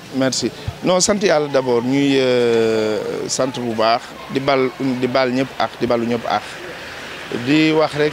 merci non sant yàlla d'abord ñuy sant bu baax di bal di bal ñëpp ak di balu ñëpp ak di wax rek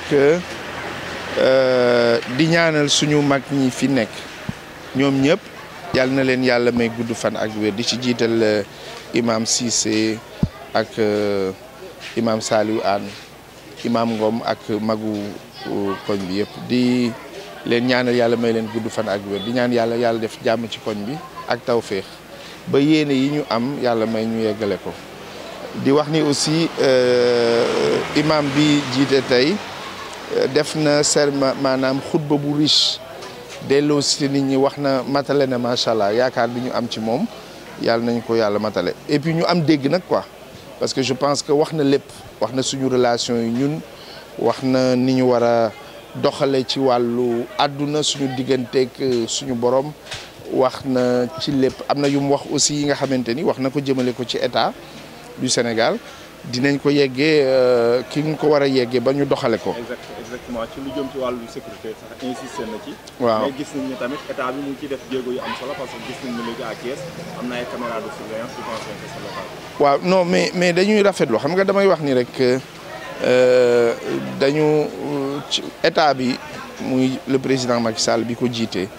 di ñaanal suñu mag ñi fi nekk ñoom ñëpp yàlla na leen yàlla may gudd fan ak wér di ci jiital imam Cissé ak imam Saliou Anne imam Ngom ak magu koñ bi yëpp di leen ñaanal yàlla may leen gudd fan ak wér di ñaan yàlla yàlla def jàmm ci koñ bi ak tawféex ba yéene yi ñu am yàlla may ñu yeggale ko di wax ni aussi imam bi jiite tey def na serment maanaam xutba bu riche delloo si nit ñi wax na matale na macha allah yaakaar bi ñu am ci moom yàlla nañ ko yàlla matale et puis ñu am dégg nag quoi parce que je pense que wax na lépp wax na suñu relation yi ñun wax na ni ñu war a doxale ci wàllu àdduna suñu digganteeg suñu borom wax na ci lépp am na yu mu wax aussi yi nga xamante ni wax na ko jëmale ko ci état du Sénégal dinañ ko yeggee ki nga ko war a yeggee ba ñu doxale ko. exactement ci lu jëm ci wàllu sécurité sax insisté na ci. waaw mais gis nañ ne tamit état bi mu ngi ciy def jéego yu am solo parce que gis nañ ne léegi à Thiès am na ay caméras de surveillance je pense que c'est local. waaw non mais mais dañuy rafetlu xam nga damay wax ni rek dañu ci état bi muy le président Macky Sall bi ko jiite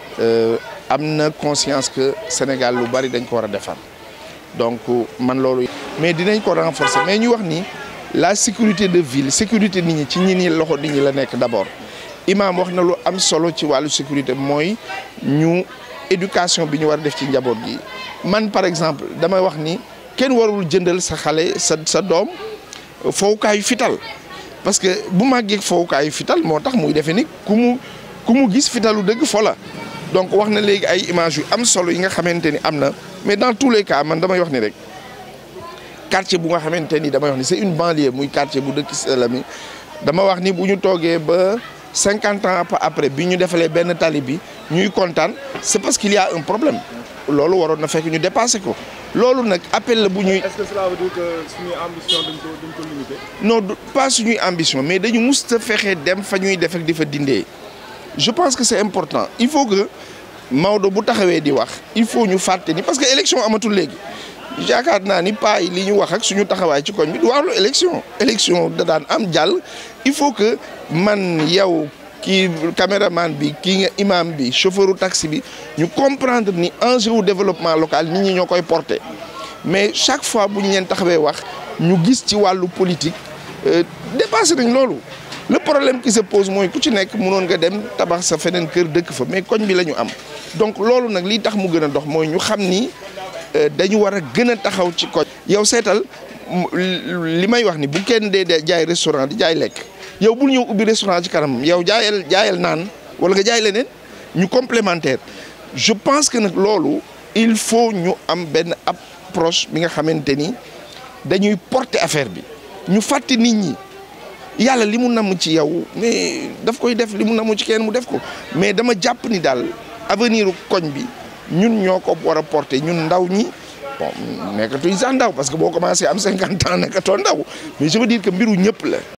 am na conscience que Sénégal lu bari dañ ko war a defar donc man loolu. mais dinañ ko renforcer mais ñu wax ni la sécurité de ville sécurité nit ñi ci ñi ni loxo nit ñi la nekk d'abord imam wax na lu am solo ci wàllu sécurité mooy ñu éducation bi ñu war a def ci njaboot gi man par exemple damay wax ni kenn warul jëndal sa xale sa sa doom fowukaayu fital parce que bu màggee fowukaayu fital moo tax muy defee ni ku mu ku mu gis fitalu dëgg fo la donc wax na léegi ay images yu am solo yi nga xamante ni am na mais dans tous les cas man damay wax ni rek quartier bu nga xamante ni damay wax ni c'est une banlieue muy quartier bu dëkk Selami dama wax ni bu ñu toogee ba cinquante ans après bi ñu defalee benn tali bi ñuy kontaan c'est parce qu'il y a un problème loolu waroon na fekk ñu dépassé ko loolu nag appel la bu ñuy. est-ce que cela veut dire que suñuy ambition duñ ko duñ ko limiter. non pas suñuy ambition mais dañu musta fexe dem fa ñuy def ak di fa dindee je pense que c'est important il faut que Maodo bu taxawee di wax il faut ñu fàtte ni parce que élection amatul léegi. yaakaar naa ni paa yi li ñu wax ak suñu taxawaay ci koñ bi du wàllu élection élection da daan am jàll il faut que man yow kii caméraman bi kii nga imam bi chauffeuru taxi bi ñu comprendre ni enjeu wu développement local nit ñi ñoo koy porter mais chaque fois bu ñu leen taxawee wax ñu gis ci wàllu politique dépassé nañ loolu le problème qui se pose mooy ku ci nekk mënoon nga dem tabax sa feneen kër dëkk fa mais koñ bi la ñu am donc loolu nag li tax mu gën a dox mooy ñu xam ni dañu war a gën a taxaw ci koñ yow seetal li may wax ni bu kenn dee jaay restaurant di jaay lekk yow bul ñëw ubbi restaurant ci kanam yow jaayal jaayal naan wala nga jaay leneen ñu complémentaire je pense que nag loolu il faut ñu am benn approche bi nga xamante ni dañuy porter affaire bi ñu fàtte nit ñi yàlla li mu namm ci yow mais daf koy def li mu namm ci kenn mu def ko mais dama jàpp ni daal avenir koñ bi ñun ñoo ko war a porter ñun ndaw ñi bon nekkatuñ sax ndaw parce que boo commencé am cinquante ans nekkatoo ndaw mais je veux dire que mbiru ñëpp la